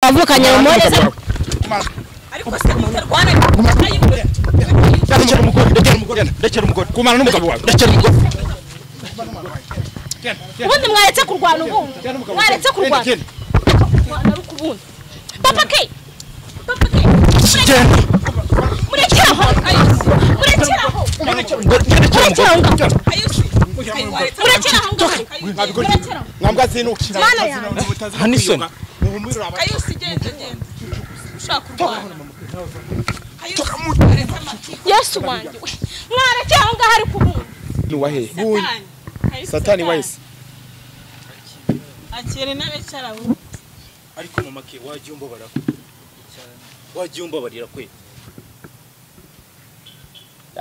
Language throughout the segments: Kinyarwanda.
wavukanye rumoreza ndekera umugore ndekera umugore ndekera umugore kumana n'umugabo wawe ndekera umugore Genda, genda, ubundi mwaretse kurwana ubundi genda umugabo wawe. mwaretse Genda, kurwana genda. kurwana ari ukubundi papa ke papa ke Genda. murekere aho murekere aho Ndekera umugore, murekere ndekera aho umugore. ngaho murekere Genda. aho ngaho Mwabigoryi. murekere aho Mwambwa zinukira. Mana yanjye. Hani isoni. yesu wanjye we, mwarekeye aho ngaho ari kubundi Ni wahe? Satani wahise. akire n'abicara aho ariko mama ke wagiye umbabara wagiye umbabarira kwe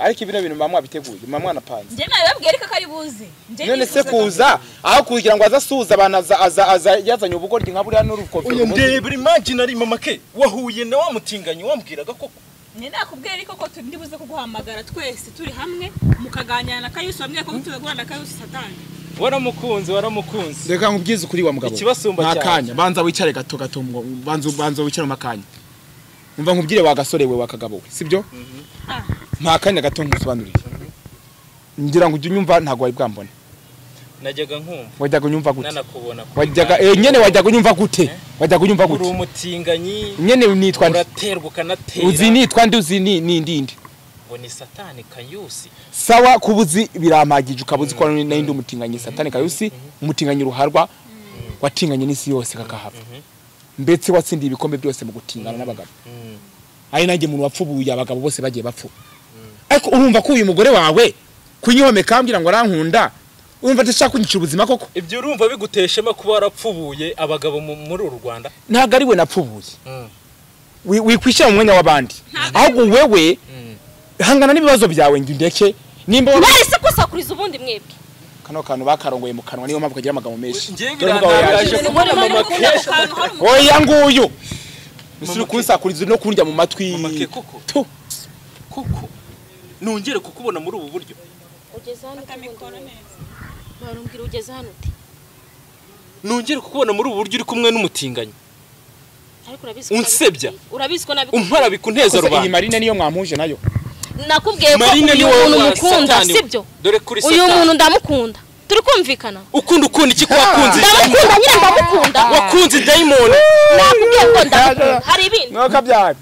Ariko ibino bintu mama mwabiteguye, mama mwanapanze. njye nabibabwira ariko ko ari buze njye None se nifuzaga- kuza aho kugira ngo aze asuhuza abantu aza aza aza yazanye ubugoryi nka buriya n'urukofi. oya ndebera imaginary mama ke wahuye na wa mutinganyi wambwiraga koko njye nakubwira ariko ko turi ndibuze kuguhamagara twese turi hamwe mukaganira na kayusi wambwira ko tuzagura na kayusi satani waramukunze waramukunze Reka nkubwize ukuri wa mugabo. Ikibasumba Nta cyane. kanya, banza wicare gato gato ngo banza banza wicare mu makanya. Umva nkubwire wa gasore we wa kagabo we, sibyo? Ah. Nta kanya gato nkusobanurire. Ngira ngo ujye unyumva ntabwo wari bwambone. najyaga nkumva Wajyaga unyumva gute? nanakubona kuri wajyaga bwa- eh, nyene wajyaga unyumva gute Eh? wajyaga unyumva uri gute umutinganyi nyene nitwa ndi uraterwa uzi ukanatera nitwa ndi uzi ni ni ndindi ngo ni satani kayusi sawa kubuzi birampagije ukabuzi ko nari ndi umutinganyi satani kayusi umutinganyi ruharwa watinganye n'isi yose kakahava mbetse watsindiye ibikombe byose mu gutingana n'abagabo Mm. ari nanjye umuntu wapfubuye abagabo bose bagiye bapfu ariko urumva ko uyu mugore wawe kunyihomeka ambwira ngo arankunda urumva adashaka kunyicira ubuzima koko ibyo urumva biguteshema kuba warapfubuye abagabo mu- muri uru rwanda ntabwo ari we napfubuye wi- wikwishyira mu mwanya w'abandi ahubwo wewe hangana n'ibibazo byawe ngo indeke nimba wa- mwari se kusakuriza ubundi mwebwe kano kantu bakarongoye mu kanwa niyo mpamvu kagira amagambo menshi ngewe Dore umugabo birantangaje yaje. kubona mama ke oya nguyu Mama misiri ke. kunsakuriza no kundya mu matwi Mama ke koko. Tu. koko nongere kukubona muri ubu buryo ugeze hano mikoro neza barumbwira ugeze hano ute nongere kukubona muri ubu buryo uri kumwe n'umutinganyi ariko urabizi unsebya urabizi ko nabikubwiye umpara bikuneza Gusa iyi rubanda marine niyo mwampuje nayo nakubwiye ko Marine ni uyu wowe muntu wa mukunda satani we. sibyo dore kuri uyu satani. muntu ndamukunda turi kumvikana ukunda ukunda iki kwakunze ndamukunda nyine ndamukunda wakunze dayimoni nakubwiye ko ndamukunda hari ibindi ntukabyare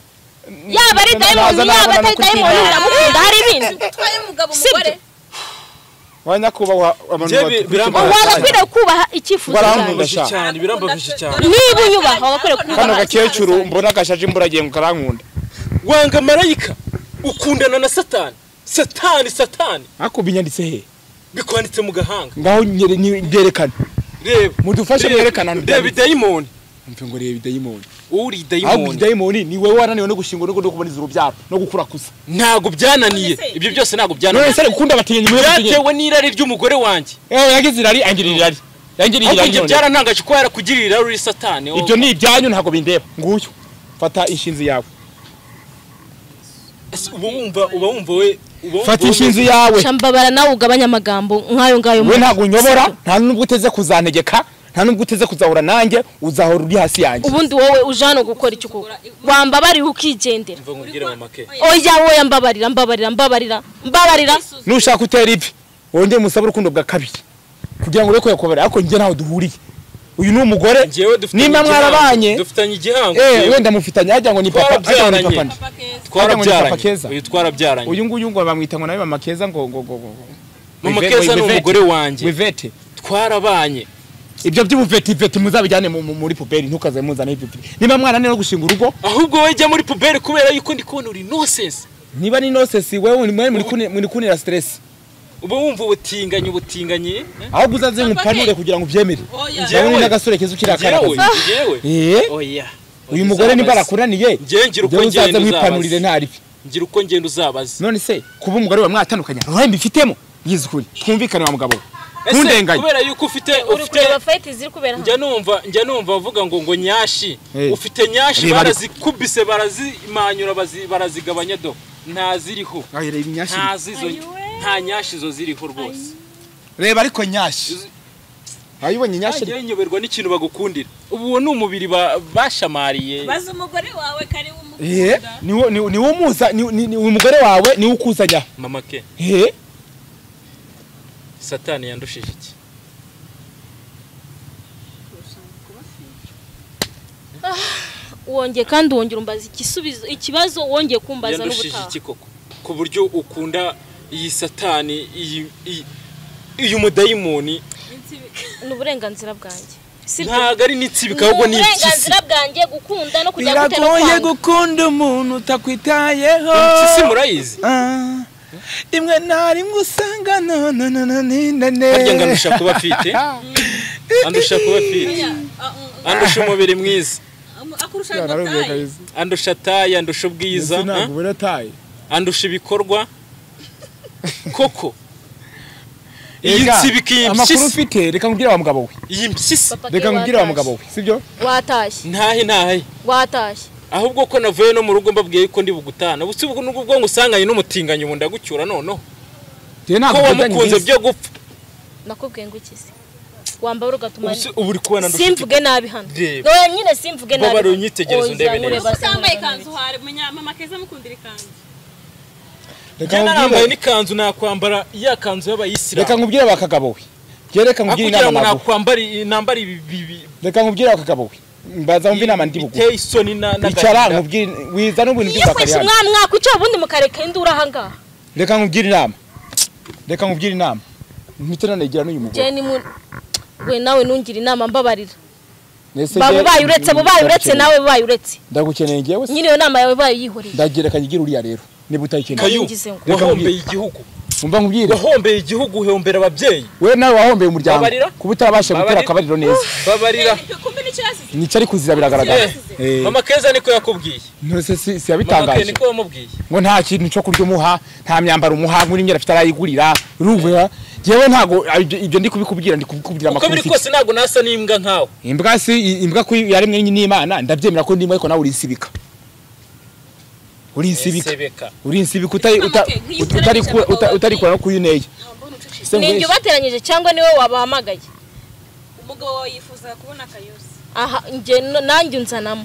yaba ari dayimoni yaba atari dayimoni ndamukunda hari ibindi utwaye umugabo sibyo umugore wa nyakubahwa abantu Njye baturuka birambaye. mu waba Burayi. akwiriye kubaha icyifuzo cyawe Barambuze. Ndashaka. cyane birambabaje cyane niba unyubaha aba akwiriye kano kubaha gakecuru mbona gashaje imburagihe ngo karankunda wanga marayika ukundana na satani satani satani ariko binyanditse he bikwanditse mu gahanga ngaho nyere- ni- byerekana reba Mudufashe Reba, mwerekane ahantu reba dayimoni mve ngo reba idayimoni uri ahubwo dayimoni idayimoni ni wowe wananiwe no gushingwa no kuboneza urubyaro no gukura kusa ntago byananiye ibyo byose ntago none byananiye se gukunda abatinganyi mwe mutinye byatewe n'irari ry'umugore wanjye eh yagize irari angira irari yangiriye ahubwo irari njye none byarantangaje ko yarakugirira irari uri satani wowe. ibyo ni ibyanyu ntabwo bindeba nguyu fata inshinzi yawe Ese uba wumva uba wumva we uba wumva fata we- inshinzi yawe shambabara nawe ugabanye amagambo nk'ayo ngayo we ntabwo unyobora nta nubwo uteze kuzantegeka nta nubwo uteze kuzahura nanjye uzahora uri hasi yanjye ubundi wowe uje hano gukora iki koko wambabarira ukigendera Umva nkubwire mama ke oya wowe mbabarira mbabarira mbabarira mbabarira nushaka utera ivi wongere musabe urukundo bwa kabiri kugira ngo ureke yakobera ariko njye ntaho duhuriye uyu ni umugore njyewe dufitanye nimba igihango. mwarabanye dufitanye igihango eh njyewe. wenda mufitanye hajya ngo ni papa hajya ngo ni papa ni. Twarabyaranye. Ajya ngo ni papa papa keza twarabyaranye Keza. uyu twarabyaranye uyu nguyu ngo bamwita ngo nawe mama keza ngo ngo ngo ngo mama Wive- keza ni wivete. umugore wanjye wivete twarabanye ibyo by'ubuveti veti muzabijyane mu- mu- muri puberi ntukaze muzane iveti niba mwarananiwe no gushinga urugo ahubwo wowe jya muri puberi kubera yuko ndi kubona uri nonsense niba ni nosesi wewe mwari muri kune- muri kunira stress uba wumva ubutinganyi ubutinganyi eh? ahubwo uzaze ngupanure kugira ngo ubyemere oya Njyewe- ndabona n'agasore keza ukiri akana njyewe kazi njyewe eh oya uyu mugore nimba arakuraniye Njyewe ngira uko njyewe njyewe uzaze ntuzabaze. mwipanurire ntaribi ngira uko ngenda uzabaza none se kuba umugore wa mwatandukanye uruhare mbifitemo yize ukuri twumvikane wa mugabo we ese ntundenganye kubera yuko ufite uri ufite kureba fayiti ziri kubera hano njya numva njya numva bavuga ngo ngo nyashi Eh. ufite nyashi Reba, reba. barazikubise barazimanyura bazi- barazigabanya do nta ziriho ahereye nyashi nta zizo nta nyashi zo ziriho rwose reba ariko nyashi wayibonye nyashya ngewe nyoberwa n'ikintu bagukundira ubu uwo ni umubiri ba- bashamariye baza umugore wawe kari Eh, wumukunda ni wo- ni wo- ni wo umuza- ni- ni- ni umugore wawe niwe ukuzanya mama ke Eh, satani yandushije iki wongeye kandi wongera umbaza igisubizo ikibazo wongeye kumbaza yandushije n'ubutaha iki koko ku buryo ukunda iyi satani iyi iyi- uyu mudayimoni insibi ni uburenganzira bwanjye sibyo ntabwo ari n'itsibi ni ahubwo ni impyisi uburenganzira bwanjye gukunda no kujya gutera biragoye kwanga gukunda umuntu utakwitayeho impyisi murayizi Ah, rimwe na rimwe usanga nononononindane harya ngo andusha kuba afite andusha kuba afite oya a- a- andusha umubiri mwiza a- akurusha ya, narumviye agataye kabisa. andusha tayi andusha ubwiza Ese ah? ntabwo ubona taye andusha ibikorwa koko iyi Ega, nsibika iyi amakuru mpyisi ufite reka nkubwire wa mugabo we iyi mpyisi Papa reka ke nkubwire wa watashye. mugabo we sibyo watashye ntahe ntahe watashye ahubwo ko navuye no mu rugo mbabwiye yuko ndi bugutana busi ubwo nubwo ubwo ngusanganye n'umutinganyi ubu ndagucyura noneho njyewe ko ntabwo mfitanye wamukunze n'izi. byo gupfa nakubwiye ngo ikize wambara ugatuma Ubu si- ubu uri kubona ndusha simvuge nabi hano Reba. wowe nyine simvuge nabi Ubabare hano. unyitegereze Oya, undebe neza. uzankureba, utambaye uzankureba. ikanzu hari munya- mama keza mukundira ikanzu Reka njye narambaye nkubwire- n'ikanzu nakwambara ya kanzu reka y'abayisilamu nkubwire wa kagabo we njyewe reka aho nkubwire kugira inama ngo naguha nakwambara iyi- nambara ibi bibi reka nkubwire wa kagabo we mbaza wumve inama ndi buguhe biteye isoni na icara n'agahinda nkubwire wiza n'ubuntu iyo kwesha bw'izakariya umwana mwakwicara ubundi mukareka indura ahangaha reka nkubwire inama reka nkubwire inama mpite nanagira n'uyu mugore jeni mu we nawe nungira inama mbabarira Nese ba njye- bubaye uretse bubaye uretse ndagukeneye. nawe bubaye uretse ndagukeneye njyewe se nyine iyo nama yawe bayo yihoreye ndagira kanyigire uriya rero niba utayikeneye kayu Ngize ngo. wahombeye igihugu umva nkubwire wahombeye igihugu uhombera ababyeyi we nawe wahombeye umuryango Babarira? kuba utarabasha gutera Babarira? akabariro neza babarira kumbe nicyo yasize nicyo ari kuzira biragaragara Eh, mama keza niko yakubwiye ntose si si mama ke yabitangaje niko wamubwiye ngo nta kintu cyo kurya umuha nta myambaro umuha nk'uri imyenda afite arayigurira urumva njyewe ntabwo ibyo ibyo ndi kubikubwira ndi kubikubwira uko amakuru biri ufite kose ntabwo nasa n'imbwa nkawe imbwa si i- imbwa ko yaremwe n'imana ndabyemera ko ndimo ariko nawe urinsibika urinsibika sebeka urinsibika utari Mama, uta- okay, nk'iyi uta- utari utarabeshya ku- abagabo uta- utari kure no kuyo uneye Se ni njye nkubeshye. ubateranyije cyangwa niwe wabahamagaye umugabo wawe yifuza kubona akayuzi aha njye no- nanjye unzanamo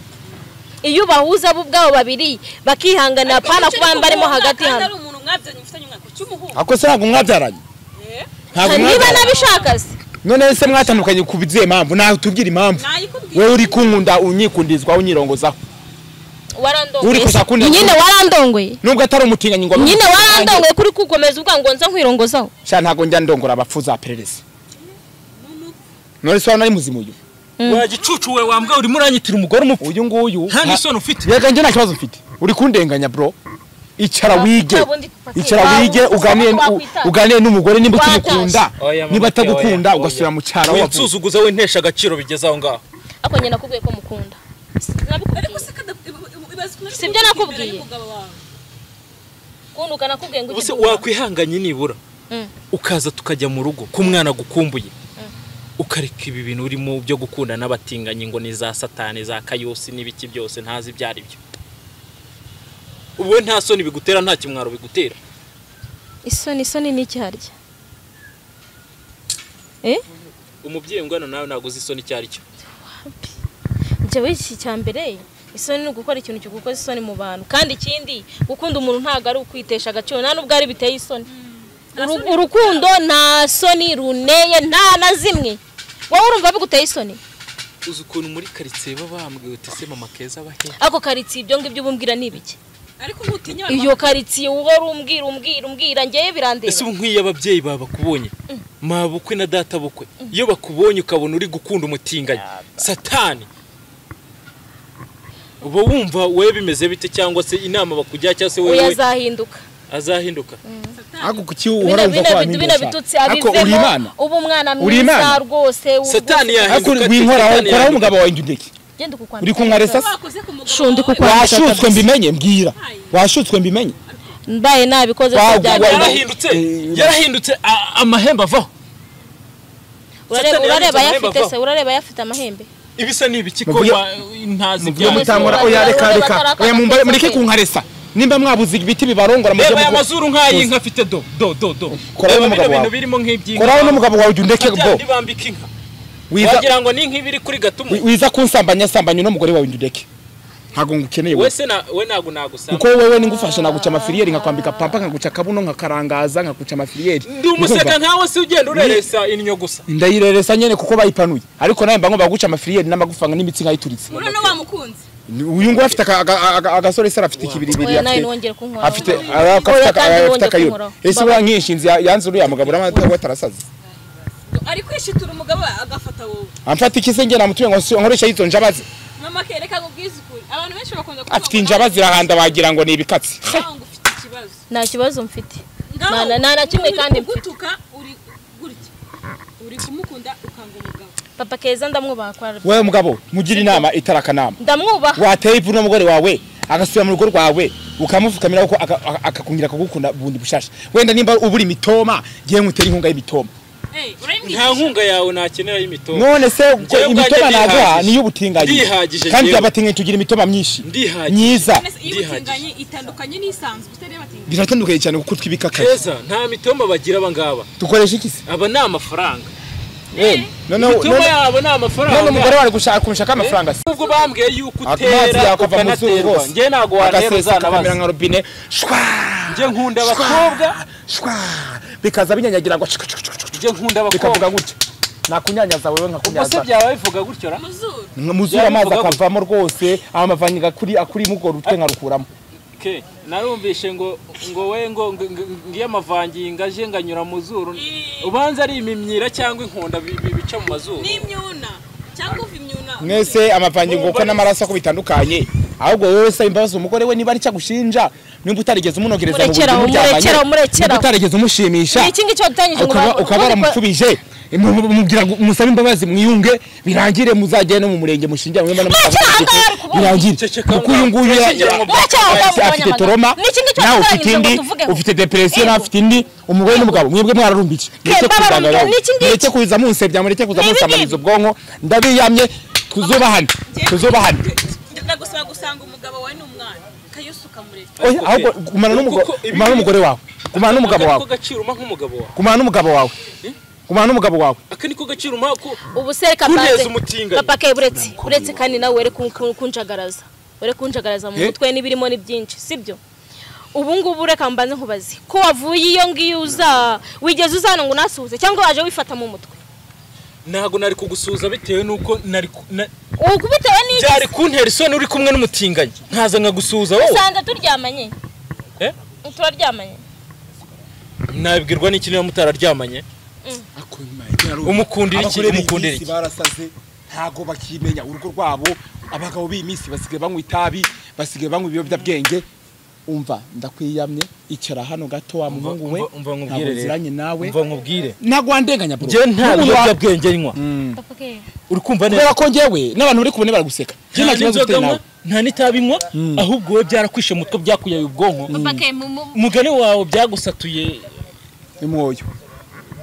iyo ubahuza bo ubwabo babiri bakihanganira pana kuba barimo hagati hano ari hano umuntu mwabyanye mufitanye umwaka cy'umuhungu ako se ntabwo mwabyaranye eh ntabwo niba mwabyaranye nabishaka se none se mwatandukanye ku bizihe mpamvu nawe tubwire impamvu nayikubwiye wowe uri kunkunda unyikundirizwaho unyirongozaho Uri warandongoye kuzakunda- nyine warandongoye nubwo atari umutinganyi ngo nyine warandongoye kuri kukomeza ubwa ngo nza nkwirongozaho sha ntabwo njya ndongora abapfu za pererezi Mumu. none se waba nari muzima uyu wa gicucu we wambwa urimo uranyitira umugore umupfu uyu nguyu nta nta- n'isoni ufite yega njye nta kibazo mfite uri kundenganya bro icara Nta- wige nta bundi kufatira. icara Nta wige bundi uganire kufatira. u- uganire n'umugore nimba Watashye. ukimukunda Oya, mama, niba oya, atagukunda oya. ugasubira mu cyaro aho wavuye. winsuzuguza wintesha agaciro bigeze aho ngaho ariko nyine nakubwiye ko mukunda ariko se kada ibaza ukuntu ari Si ibyo kumukunda nakubwiye. imbere y'umugabo wawe. kunduka nakubwiye ngo ubuse ujye wakwihanganye nibura Mm. ukaza tukajya mu rugo ku mwana gukumbuye ukareka ibi bintu urimo byo gukunda n'abatinganyi ngo ni za satani za kayosi n'ibiki byose ntazi ibyo ari byo ubu we nta soni bigutera nta kimwaro bigutera isoni isoni ni iki harya eh umubyeyi ungana nawe ntabwo uzi isoni icyo ari cyo njyewe iki cya mbere isoni ni ugukora ikintu kigukoza isoni mu bantu kandi ikindi gukunda umuntu ntabwo ari ukwitesha agaciro nta n'ubwo ari biteye isoni Uru- urukundo nta soni runeye nta na zimwe wowe urumva biguteye isoni uzi ukuntu muri karitsiye baba bambwiye uti se mama keza abahe ariko karitsiye ibyo ngibyo ubumbwira ni ibiki ariko ntutinya abantu iyo karitsiye uhora umbwira umbwira umbwira njyewe birandeba ese ubu nk'iyo ababyeyi bawe bakubonye mabukwe na data bukwe iyo bakubonye ukabona uri gukunda umutinganyi satani uba wumva wowe bimeze bite cyangwa se inama bakugira cyangwa se oya wowe azahinduka azahinduka ariko kuki uhora bino wumva ko bino bitu- bino wamindesha bitutsi ariko uri imana abivemo uba umwana Uri Imana? mwiza rwose ubu- satani ariko yahinduka ati, winkoraho Satani koraho yahinduka. umugabo wawe njye undeke genda ukukwambika uri kunkaresa se wakoze ku mugabo Shundi wawe, kuko- washutswe mbimenye mbwira washutswe mbimenye mbaye nabikoze Wa- se wa- byari- wa- yarahindutse yarahindutse a- amahembe avaho urareba Satani urareba yanditse ayafite amahembe se urareba ayafite amahembe ibisa n'ibiki ko Mubwiye- wa- ntazi mubyo ibyanjye. mutangora Bazi- oya reka bazi- reka bataraka- oya mumbare mureke kunkaresa nimba mwabuze ibiti bibarongora mujye reba aya muko- mazuru nk'ayi nka afite do do do do Koraho reba n'umugabo bino bintu wawe. birimo nk'iby'inka koraho n'umugabo wawe ujya undeke Satani bro bambika inka wiza wagira ngo ni nk'ibiri kuri gatumu wi- wiza kunsambanya sambanya uno mugore wawe ndureke ntabwo ngukeneye we wese na- we ntabwo nagusanga kuko wewe ningufasha naguca amafiliyeri nkakwambika pampa nkaguca akabuno nkakarangaza nkaguca amafiliyeri ndi umuseka nkawe si ugenda ureresa inyo gusa ndayireresa nyene kuko bayipanuye ariko nawe mba ngomba guca amafiliyeri n'amagufanga n'imitsi nkayituritse urabona wa mukunzi Ni- uyu nguyu afite aka- aka- aka- agasore se arafite ikibiribiri Oya, nawe afite nongere kunkoraho. afite Oya, afite kandi aka- afite nongere akayura kunkoraho. ese uriya nk'inshinzi ya- yanze uriya mugabo uriya watarasaze ari kwishitura umugabo agafata wowe amfata iki se njye namutuye ngo si- nkoresha yizo njabazi mama kereka ngo ubwize ukuri abantu benshi bakunda kuvuga afite injabazi irahanda wagira ngo ni ibikatsi nawe ngo ufite ikibazo nta kibazo mfite Ngaho, Nta- nta na kimwe uri kandi mfite. kugutuka uri gutya uri kumukunda ukanga umugabo papa keza ndamwubaha kwa rb wowe mugabo mugira inama itari akanama ndamwubaha wateye ivu n'umugore wawe agasubira mu rugo rwawe ukamupfukamira kuko aka- aka- akakongera akagukunda bundi bushasha wenda nimba ubura imitoma ngewe nkutere inkunga y'imitoma Eh, nta urayimbwira nkunga yawe nakenera y'imitongo none se ubwo Njyewe ubwanjye imitoma naguha ndihagije. niyo ubutinganyi Ndihagije kandi njyewe. abatinganyi tugira imitoma myinshi Ndihagije. myiza iyo ubutinganyi itandukanye n'isanzwe utari yabatinganyi biratandukanye cyane kuko twibikakaye keza nta mitombo bagira aba ngaba dukoresha iki se aba ni amafaranga Eh, noneho imitungo noneho- yabo ni none umugore amafaranga wawe gushaka kumushaka amafaranga se ubwo bambwiye yuko amazi utera yakava mu zuru ukanaterwa rwose njye ntabwo agasesa wanereza kamera nabaza nka robine shwa njye nkunda shwa, abakobwa shwa bikaza binyanyagira ngo shwa, shwa, shwa, shwa, njye nkunda bikavuga abakobwa gutya nakunyanyaza wewe ubwo se nkakunyaza byaba bivuga gutyo ra muzuru muzura amazi Yabivuga akavamo rwose amavanye gakuri akurimo urwo rutwe nkarukuramo ke narumvishe ngo ngo we ngo ngo- ngo- ngiyo amavangingo aje nganyura mu zuru Ii. ubanza ari imimyira cyangwa inkunda bi- bi- bica mu mazuru n'imyuna cyangwa uva imyuna mwese amavanye nguko n'amaraso ko bitandukanye ahubwo wowe wese imbabazi umugore we niba ari cyagushinja nimba utarigeze umunogereza mu Murekeraho, buryo muryamanye murekeraho, murekeraho. nimba utarigeze umushimisha ni iki ngiki wadutangije ngo ukaba ubanze- ukaba ubundi kwa- waramupfubije mu- mu- mubwira ngo musabe imbabazi mwiyunge birangire muzajye no mu murenge mushingira mwemba no Murekeraho, ngaho ari kubona. birangire Ceceka, kuko uyu nguyu ya- murekeraho, ya- murekeraho, ngaho afite- mubonye afite amagana. toroma Ni iki ngiki nawe ufite wadutoranyije ngo indi tuvugeho? ufite depresiyo nawe Ego. afite indi umugore n'umugabo mwebwe mwararumbije mureke babarumbye, kuzagara ni iki ngiki? mureke kuza munsebya mureke kuza Ni ibi munsambaniza ngibi. ubwonko ndabiyamye tuzubahane tuzubahane ndagusaba gusanga umugabo wawe ni umwana kayusi ukamureka oya ahubwo gumana n'umugore Kuko ibi- gumana n'umugore wawe gumana n'umugabo Aka wawe niko gaciro umpa nk'umugabo wawe gumana n'umugabo wawe gumana n'umugabo wawe aka niko gaciro umpa ko ubu se reka Kuneza mbanze- umutinganyi. papa ke uretse uretse kandi nawe were kun- kun- kunjagaraza were kunjagaraza mu Eh? mutwe n'ibirimo ni byinshi sibyo ubu ngubu reka mbanze nkubaze ko wavuye iyo ngiyo uza wigeze uzana ngo unasuhuze cyangwa waje wifata mu mutwe ntabwo nari kugusuhuza bitewe nuko nari ku- na- ubu bitewe n'iki byari kuntera isoni uri kumwe n'umutinganyi nkaza nkagusuhuza wowe usanga turyamanye Eh? turaryamanye nabibwirwa n'iki niba mutararyamanye umukundira iki umukundira iki barasaze ntago bakimenya urugo rwabo abagabo b'iyi minsi basigaye banywa itabi basigaye banywa ibiyobyabwenge umva ndakwiyamye icara hano gato wa muhungu we Umva- ntabwo umva nkubwire rero nziranye nawe umva nkubwire ntago wandenganya bro njye nta biyobyabwenge nywa papa ke uri kumva neza kubera ko njyewe n'abantu uri kubona baraguseka njye nta nta kibazo n'inzoga mfite nawe nywa nta n'itabi nywa ahubwo wowe byarakwishe mutwe byakuyaye ubwonko papa ke mu- mu- umugani wawe byagusatuye ni mwoyo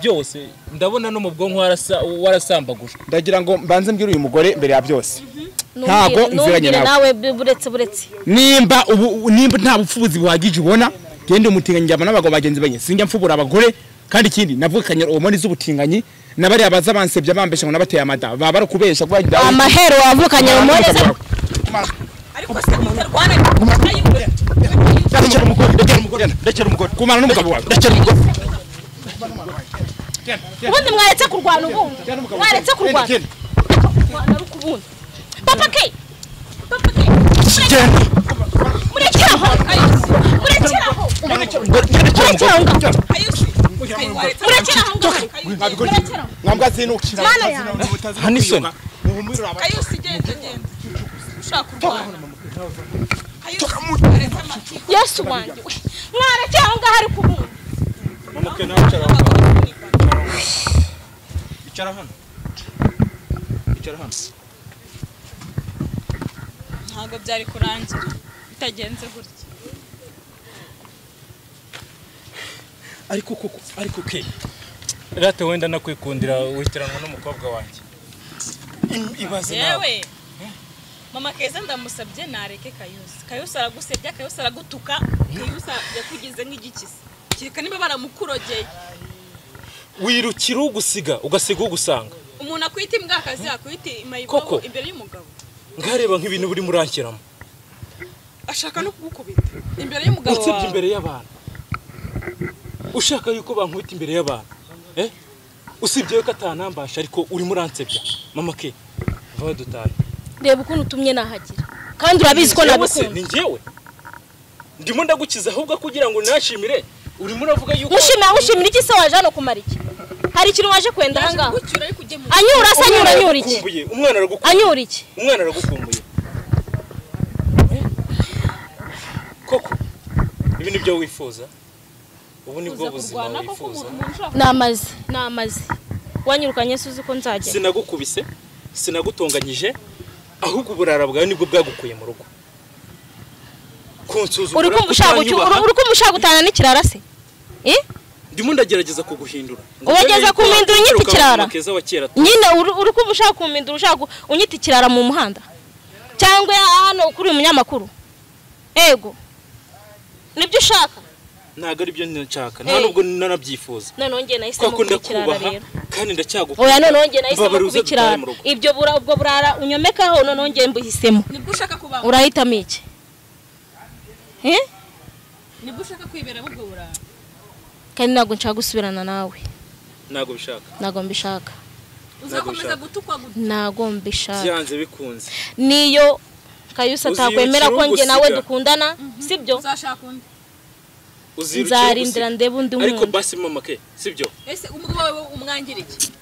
byose ndabona no mu bwonko warasa- warasambagujwe ndagira ngo mbanze mbwire uyu mugore mbere ya byose numbwire- Ntago nziranye numbwire nawe nawe. bu- buretse buretse nimba ubu nimba nta bupfubuzi buhagije ubona genda umutinganyi njyana n'abagabo bagenzi banjye sinjya mfubura abagore kandi ikindi navukanye hormone z'ubutinganyi na bariya baza bansebya bambesha ngo nabateye amada baba bari kubesha kuba amahero wavukanye mu mpunzi ariko se mutarwana kayusi ndakera umugore ndakera umugore ndakera umugore kumara n'umugabo wawe ndakera umugore ubundi mwaretse kurwana ubundi mwaretse kurwana Genda, kurwana ari ukubundi papa ke papa ke genda murekeraho murekeraho ndakera umugore kayusi kayuwaretse murekere aho ngaho. kayusi mwambwa zinukira Mana yanjye. hano isoni kayusi genda genda ushaka kurwana kayusi aretse amati yesu wanjye we mwarekeye aho ngaho ari kubundi icara hano icara hano ntabwo byari kurangira bitagenze gutya ariko koko ariko ke rata wenda nakwikundira witiranwa n'umukobwa wanjye ibaze nawe yewe mama keza ndamusabye nareke kayusi kayusi aragusebya kayusi aragutuka kayusi yakugize nk'igikisi kereka niba baramukurogeye wirukira ugusiga ugasiga ugusanga umuntu akwita imbwa akazi yakwita Koko. imayibobo imbere y'umugabo ngareba nk'ibintu buri murankeramo ashaka no kugukubita imbere y'umugabo utsebye wawe imbere y'abantu ushaka yuko bankubita imbere y'abantu eh usibye yuko atanambasha ariko urimo uransebya mama ke vaho dutahe reba ukuntu utumye nahagira kandi urabizi ko Njyewe se, nagukunda ni njyewe ndimo ndagukiza ahubwo kugira ngo nashimire urimo uravuga yuko ushimira ushimira iki se waje hano kumara iki hari ikintu waje kwenda yaje ahangaha kugucyura ariko ugiye mu anyura se anyura anyura iki aragukumbuye umwana aragukumbuye anyura iki umwana aragukumbuye Eh? koko ibi nibyo wifuza ubu nibwo kuza buzima kurwana koko wifuza umuntu umuntu ushaka namaze namaze wanyirukanye se uzi ko nzagenda sinagukubise sinagutonganyije ahubwo uburara bwawe nibwo bwagukuye mu rugo kunsuzugura uri kumva ushaka gucy- kutanyubaha, uri kumva ushaka gutana n'ikirara se Eh? ndimo ndagerageza kuguhindura Ngo Urageza mbere yuko kumpindura unyita ugaruka mu ikirara? Mama Keza wa kera nyine uri uri kumva ushaka kumindura ushaka gu- unyita ikirara mu muhanda cyangwa hano kuri uyu munyamakuru ego nibyo ushaka ntabwo ari byo nshaka nta Eh. nubwo nanabyifuza noneho njye nahisemo kuko kuba ikirara ndakubaha rero kandi ndacyagukunda oya noneho njye nahisemo Mbabara kuba uze dutahe ikirara mu rugo. ibyo bura ubwo burara unyomekaho noneho njye mbuhisemo nibwo ushaka kubaho urahitamo iki Eh? nibwo ushaka kwibera ahubwo burara kandi ntabwo nshaka gusubirana nawe ntabwo bishaka ntabwo mbishaka uzakomeza gutukwa gutukwa ntabwo mbishaka byanze bikunze niyo kayusa Uzi atakwemera ko ikirungu njye nawe usiga. dukundana sibyo uzashaka undi Uzirukira nzarindira ugusiga. ndebe undi ariko wundi basi mama ke sibyo ese umugabo wawe umwangira iki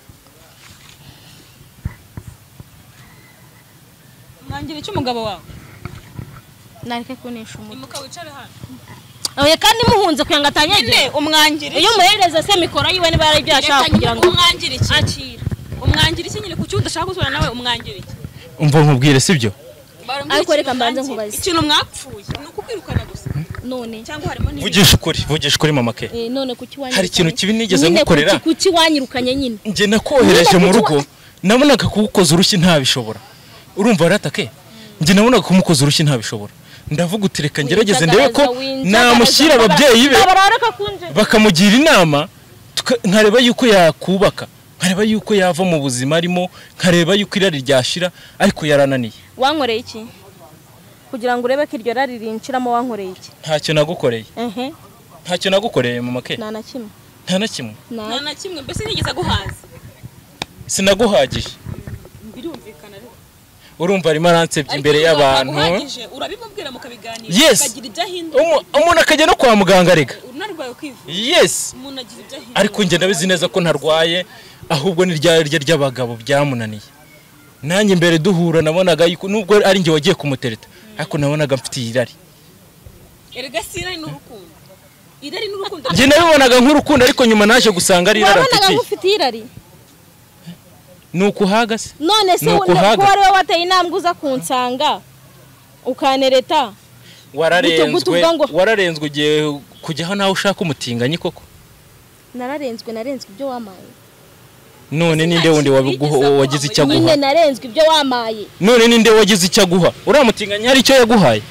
umwangira iki umugabo wawe nareke kunesha umutwe imuka wicare hano oya kandi muhunze kugira ngo atanyage nyine umwangira iyo umuhereza se mikoro yiwe niba yari ibyo yashaka kugira ngo umwangira iki akira umwangira iki nyine kuki udashaka gutura nawe umwangira iki umva nkubwire sibyo Barambwira Ariko ikintu reka mbanze mwangira. nkubaze. ikintu mwapfuye ni ukukwirukana gusa none cyangwa harimo n'ibindi vugisha ukuri vugisha ukuri mama ke eh, none kuki wanyirukanye Hari ikintu kibi nigeze Nyine ngukorera? kuki- kuki wanyirukanye nyine njye nakohereje mu Niba kuki rugo nabonaga kugukoza urushyi ntabishobora urumva ratake njye nabonaga kumukoza urushyi ntabishobora ndavuga uti reka ngerageze ndebe ko Winjagaraza, winjagaraza, namushyira ababyeyi be babara reka kunje bakamugira inama tuka- nkareba yuko yakubaka nkareba yuko yava mu buzima arimo nkareba yuko irari ryashira ariko yarananiye wankoreye iki kugira ngo urebe ko iryo rari rinshiramo wankoreye iki ntacyo nagukoreye ehe ntacyo nagukoreye mama ke nta na kimwe nta na kimwe nta nta na kimwe mbese nigeze aguhaza sinaguhagije birumvikana ariko urumva arimo aransebya imbere Ariko y'abantu aguhagije, urabimubwira mukabiganira Yes. ukagira ibyo ahindura Umu- umuntu akajya no kwa muganga rega unarwaye ukivuga yesi umuntu agira ibyo ahindura ariko njye ndabizi neza ko ntarwaye ahubwo ni rya rya ry'abagabo byamunaniye nanjye imbere duhura nabonaga yuko nubwo ari njye wagiye kumutereta ariko nabonaga mfite irari erega si irari n'urukundo irari n'urukundo njye nabibonaga nk'urukundo ariko nyuma naje gusanga ari irari wabonaga mfitiye nk'ufite irari ni ukuhaga se none se Ni we- ukuhaga. ko wari we wateye intambwe uza kunsanga ukanereta Gutu- wararenzwe gutu bwangu. wararenzwe ugiye kujyaho nawe ushaka umutinganyi koko nararenzwe narenzwe ibyo wamaye none ninde wundi wabiguha- wagize icyo aguha nyine narenzwe ibyo wamaye none ninde wagize icyo aguha uriya mutinganyi hari icyo yaguhaye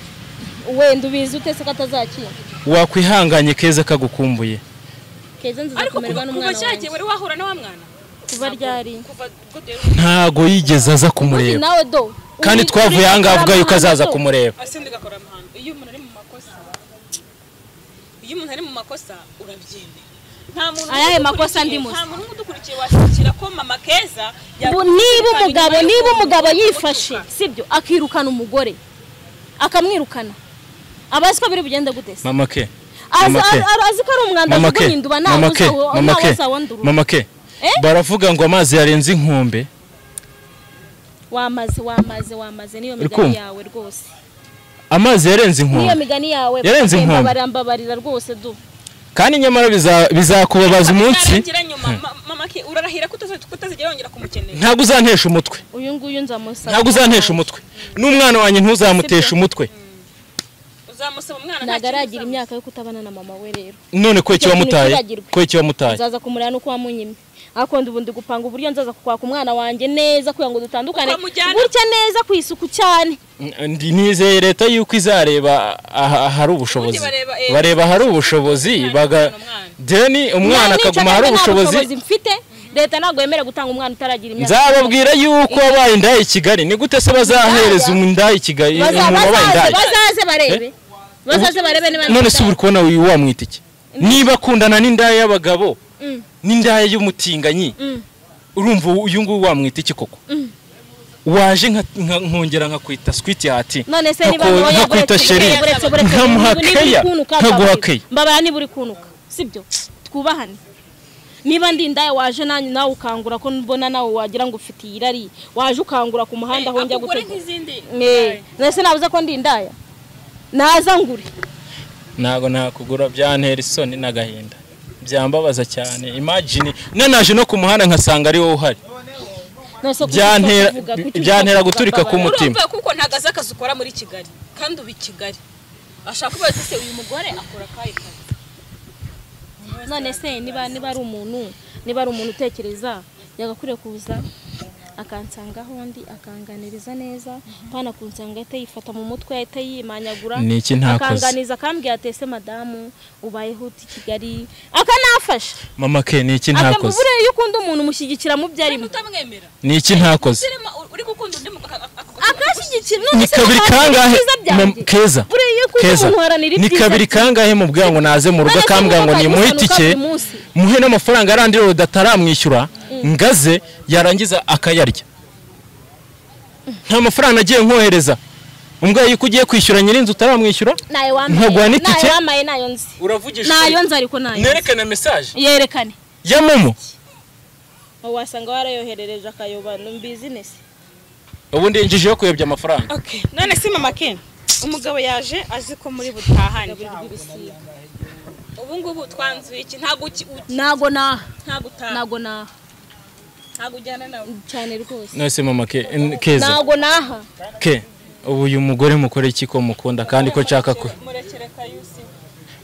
wenda ubizi utese ko atazakira wakwihanganye keza kagukumbuye keza nziza ariko kumererwa kuva kuva n'umwana cya gihe wanjye wari wahura na wa mwana kuva ryari kuva ubwo rero ntago yigeze aza kumureba nawe do kandi uri- twavuye uri ahangaha gukora avuga yuko amahano azaza do? kumureba asenda ugakora amahano iyo umuntu ari mu makosa iyo umuntu ari mu makosa urabyemera nta muntu Ayahe udukurikiye- makosa ndimo se? nta muntu nk'udukurikiye washyikira ko mama keza Bu- yakubita niba inyuma umugabo y'umuntu niba umugabo ugutuka. yifashe sibyo akirukana umugore akamwirukana aba azi ko biri bugende gute se mama ke azi Mama K. ar- azi ko ari umwanda mama ke kuguhinduba mama ke mama ke ntawuzawandurura mama ke Eh? baravuga ngo amazi yarenze inkombe wamaze wamaze wamaze niyo migani kumva? yawe rwose amazi yarenze niyo inkombe migani yawe Yarenze inkombe. barambabarira rwose du kandi nyamara biza- bizakubabaza umunsi Bizarangira nyuma Ma- mama ke urarahira ko utaza- ko utazigera yongera kumukenera ntabwo uzantesha umutwe uyu nguyu nzamusaba ntabwo uzantesha umutwe n'umwana wanjye ntuzamuteshe umutwe uzamusaba umwana nta ntabwo kintu aragira uzamusaba. imyaka yo kutabana na mama we rero none ko Icyo kintu ikiwamutaye kiragirwe. ko ikiwamutaye nzaza kumureba nuko wamunyimye akunda ubundi gupanga uburyo nzaza kukwaka umwana wanjye neza kugira ngo dutandukane Uko amujyana? gutya neza ku isuku cyane Ndi- nizeye leta yuko izareba aha- ahari ubushobozi Ubundi bareba, eh, bareba ahari ubushobozi umwana baga umwana. deni umwana Niba akaguma ahari nta ubushobozi mfite leta ntabwo yemerewe gutanga umwana utaragira imyaka nzababwira yuko abaye indaya i kigali ni gute se bazahereza umundaya i kigali Baza- umuntu wabaye bazaze indaya bazaze barebe bazaze barebe niba none se uri kubona uyu wamwita iki niba akundana n'indaya y'abagabo Mm. n'indaya y'umutinganyi Mm. urumva uyu nguyu wamwita iki koko waje nka- nka- nkongera nkakwita switi hati none se niba nkako- nkoye nkakwita sheri nkamuha keya nkaguha keya mbabara niba uri kunuka sibyo twubahane niba ndi indaya waje nanyu nawe ukangura ko mbona nawe wagira ngo ufite irari waje ukangura ku muhanda aho njya akugura gutega nk'izindi Eh, none se nabuze ko ndi indaya naza ngure ntabwo nakugura byantera isoni n'agahinda byambabaza cyane imagine nanaje no ku muhanda nkasanga ari wowe uhari None se kuki byantera utavuga? Kuki utavuga? byantera guturika k'umutima urumva kuko nta kazi akazi ukora muri kigali kandi uba i kigali ashaka kubaza se uyu mugore akora akahe kazi none se niba niba ari umuntu niba ari umuntu utekereza yagakwiriye kuza akansangaho undi akanganiriza neza pana kunsanga ahita yifata mu mutwe ahita yimanyagura Ni iki ntakoze? akanganiza akambwira ati ese madamu ubayeho uti kigali akanafasha mama ke ni iki akambwira ntakoze buriya iyo ukunda umuntu umushyigikira mu byo kandi arimo utamwemera ni iki ntakoze Serema, uri gukunda undi mu- aka- aka- aka- akanshyigikira ni kabiri kangahe Mam- keza buriya iyo ukunda keza umuntu uharanira ni ibyiza kabiri bye. kangahe mubwira ngo naze mu rugo None se akambwira ngo umuntu nimuhe akagusanuka itike buri munsi. muhe n'amafaranga arandi rodo ataramwishyura ngaze yarangiza akayarya nta mafaranga nagiye nkohereza umbwaye yuko ugiye kwishyura nyir'inzu utaramwishyura nayo Nkaguha wambaye n'itike? nayo wambaye nayo nzi uravugisha nayo nzi ariko nayo nzi. nerekana mesaje yerekane ya momo wasanga warayoherereje akayoba ni bizinesi ubundi yinjijeho kuyobya amafaranga Okay. none se mama ken umugabo yaje azi ko muri butahane ubu ngubu twanzuye iki ntabwo uki- uki- ntago naha ntabwo utaha ntago naha ntabwo ujyana nawe cyane rwose nose mama ke n- keza ntago naha ke ubu uyu mugore mukore iki ko mukunda kandi ko nshaka ko murekere kayusi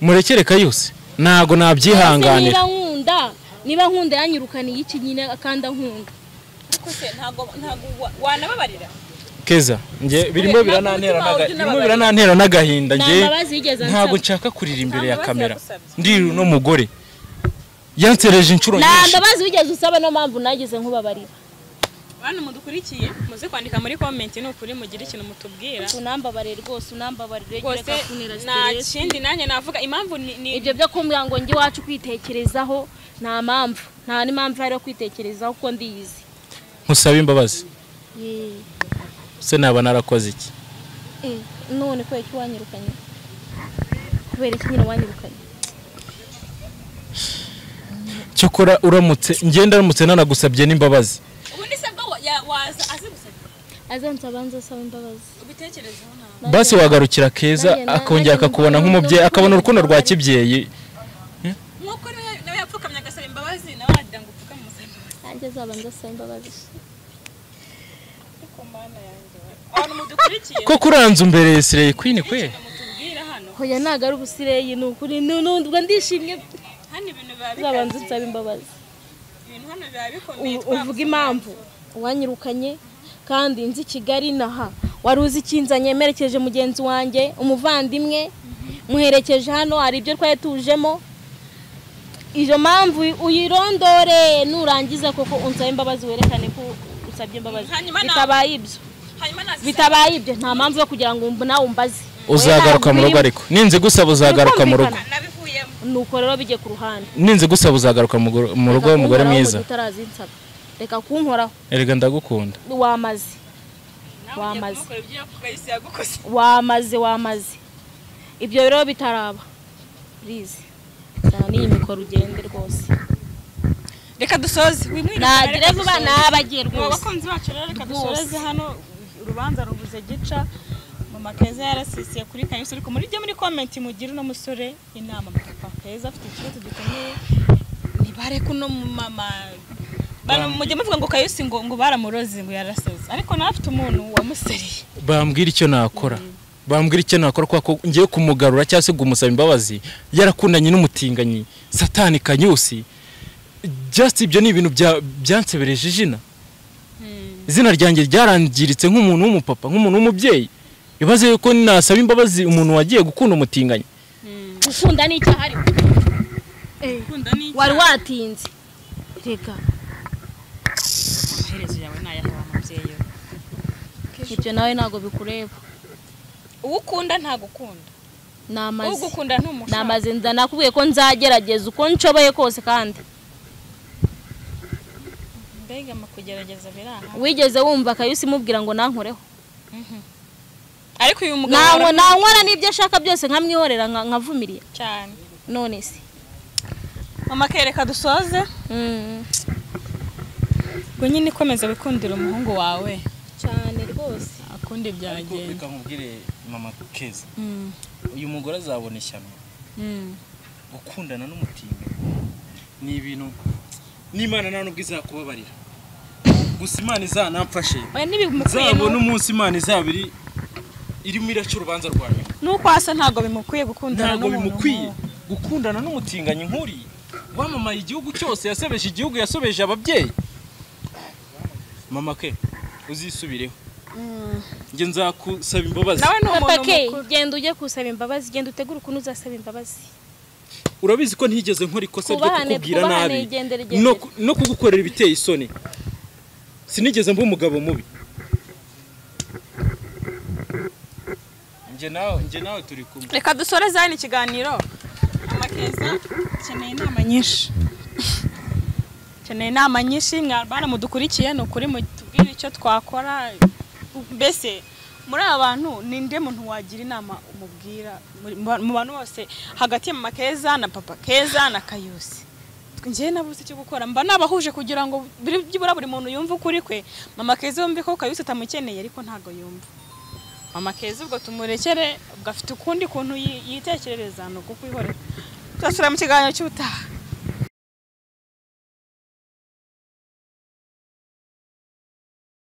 murekere kayuse ntago Ese nabyihanganira niba nkunda niba nkunda yanyirukaniye iki nyine kandi ankunda ariko se ntabwo ntabwo wa- wanababarira keza njye birimo Ntabwo biranantera umutima wawe n'aga- ujya birimo unababarira. biranantera n'agahinda nta njye mbabazi yigeze ntabwo ansaba nshaka kurira imbere Nta ya mbabazi kamera yagusabye. ndiri uno mugore yansereje inshuro nta nyinshi mbabazi wigeze usaba niyo mpamvu nageze nkubabarira bantu mudukurikiye muze kwandika muri comment ni ukuri mugire ikintu mutubwira unambabare rwose unambabarire rwose reka kunera nta stress. kindi nanjye navuga impamvu ni ni ibyo byo kumbwira ngo njye iwacu kwitekerezaho nta mpamvu nta n'impamvu ihari yo kwitekerezaho kuko ndiyizi nkusabe imbabazi Yee. se naba narakoze iki Eh, none kubera iki wanyirukanye kubera iki nyine wanyirukanye cyokora uramutse ngenda uramutse nanagusabye n'imbabazi ubundi se bwo wa- ya- waza azi gusa azanza abanza asaba imbabazi ubitekerezeho ntabwo basi wagarukira keza nanjye na- akongera nanjye akakubona numva nk'umubyeyi urukundo akabona urukundo rwa rw'abari. kibyeyi nkuko nawe nawe yapfukamye agasaba imbabazi nawe wagira ngo upfukame umusaba imbabazi nanjye azabanza asaba imbabazi ariko mana yanjye abantu mudukurikiye ko kuranza umbereye sireye kwini kwe mutubwira hano hoya ntago ari ubusireyi ni ukuri nu- nu- ubwo ndishimye hano ibintu biba uzabanza bikaze usaba imbabazi ibintu hano biba bikomeye U- uvuge impamvu wanyirukanye kandi nzi Kigali naha wari uzi ikinzanye merekeje mugenzi wanjye umuvandimwe muherekeje hano hari ibyo twari tujemo iyo mpamvu uyirondore nurangiza koko unsabe imbabazi werekane ko usabye imbabazi Hanyuma na- bitabaye ibyo hanyuma nazisaba bitabaye ibyo nta mpamvu yo kugira ngo umbu- nawe umbaze uzagaruka mu rugo Oya, ariko ninze gusaba uzagaruka mu rugo Birumvikana. nabivuyemo nuko rero bijye ku ruhande ninze gusaba uzagaruka mu gu- mu rugo Reka w'umugore kunkoraho ngo mwiza tutarazi nsaba reka kunkoraho erega ndagukunda wamaze nawe ugiye Wamaze. kumukora ibyo kayisi yagukoze wamaze wamaze ibyo rero bitaraba purize cyane iyi mikoro ugende rwose reka dusoze wimwirukane nagira reka vuba dusoze. nabagiye Mu rwose bakunzi bacu rero reka Rwose. dusoreze hano urubanza rubuze gica mama keza yarasisiye kuri kanyusi ariko muri muri komenti mugire uno musore inama papa keza afite ikibazo gikomeye ntibareke uno mumama Bano mujye muvuga ngo kayusi ngo ngo baramuroze ngo yarasaze ariko nawe afite umuntu wamuseriye bambwira icyo nakora bambwira icyo nakora kubera ko ngiye kumugarura cyangwa se kumusaba imbabazi yarakundanye n'umutinganyi satani kanyusi just ibyo ni ibintu bya- byansebereje izina izina ryanjye ryarangiritse nk'umuntu w'umupapa nk'umuntu w'umubyeyi ibaze yuko nasaba imbabazi umuntu wagiye gukunda umutinganyi gukunda ni icyaha ariko gukunda ni wari watinze reka amaherezo yawe ni ayahe wa mubyeyi we ibyo nawe ntabwo bikureba uwo ukunda ntagukunda namaze ugukunda ntumushaka namaze nda- nakubwiye ko nzagerageza uko nshoboye kose kandi mbega mu kugerageza biri aha wigeze wumva akayusi imubwira ngo nankoreho ariko uyu mugabo nawe warakunda nankora n'ibyo ashaka byose nkamwihorera nka- nkavumiriye cyane none se mama kereka dusoze Mm. ngo nyine ikomeza wikundira umuhungu wawe cyane rwose akundi ariko byagenda reka nkubwire mama keza Mm, uyu mugore azabona ishyano mm. gukundana n'umutinda ni ibintu n'imana nta nubwo izakubabarira gusa imana izanamfashe oya ntibimukwiye nzabona umunsi imana izaba iri irimo iraca urubanza rwa nyuma nuko hasa ntabwo bimukwiye gukundana ntabwo n'umuntu bimukwiye nk'uwo. gukundana n'umutinganyi nk'uri wamamaye igihugu cyose yasobeje igihugu yasobeje ababyeyi mama ke uzisubireho njye nzakusaba imbabazi nawe ni papa umuntu ke mukuru genda ujye gusaba imbabazi genda utegure ukuntu uzasaba imbabazi urabizi ko ntigeze nkora ikosa ryo Twubahane, kukubwira twubahane, nabi igendere, igendere. no, ku- no kugukorera ibiteye isoni sinigeze mba umugabo mubi njye nawe njye nawe turi kumwe reka dusoreze hano ikiganiro amakeza akeneye inama nyinshi akeneye inama nyinshi mwana mudukurikiye ni ukuri mutubwire icyo twakora mbese muri aba bantu ni nde muntu wagira inama umubwira muri- mu- mu bantu bose hagati ya mama keza na papa keza na kayusi njyewe nabuze icyo gukora mba nabahuje kugira ngo buri- byibura buri muntu yumve ukuri kwe mama keza yumve ko kayusi atamukeneye ariko ntabwo yumva mama keza ubwo tumurekere ubwo afite ukundi kuntu yi- yitekerereza ni uko kwihorera tuzasubira mu kiganiro cy'ubutaha